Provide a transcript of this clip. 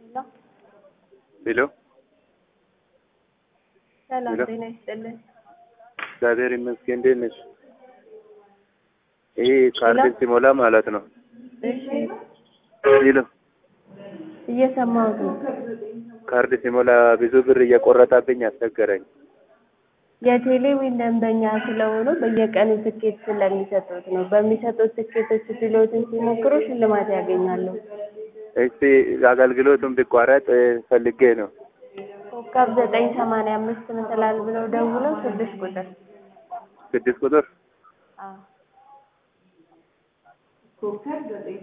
ሄሎ ሰላም ሄሎ። ጤና ይስጥልን። እግዚአብሔር ይመስገን። እንዴት ነሽ? ይሄ ካርድ ሲሞላ ማለት ነው። እሺ ሄሎ እየሰማሁት ነው። ካርድ ሲሞላ ብዙ ብር እየቆረጠብኝ አስቸገረኝ። የቴሌዊን ደንበኛ ስለሆኑ በየቀኑ ትኬት ስለሚሰጡት ነው። በሚሰጡት ትኬቶች ድሎትን ሲሞክሩ ሽልማት ያገኛሉ። እስቲ አገልግሎቱን ቢቋረጥ ፈልጌ ነው። ኮከብ ዘጠኝ ሰማንያ አምስት ምትላል ብለው ደውለው ስድስት ቁጥር ስድስት ቁጥር አዎ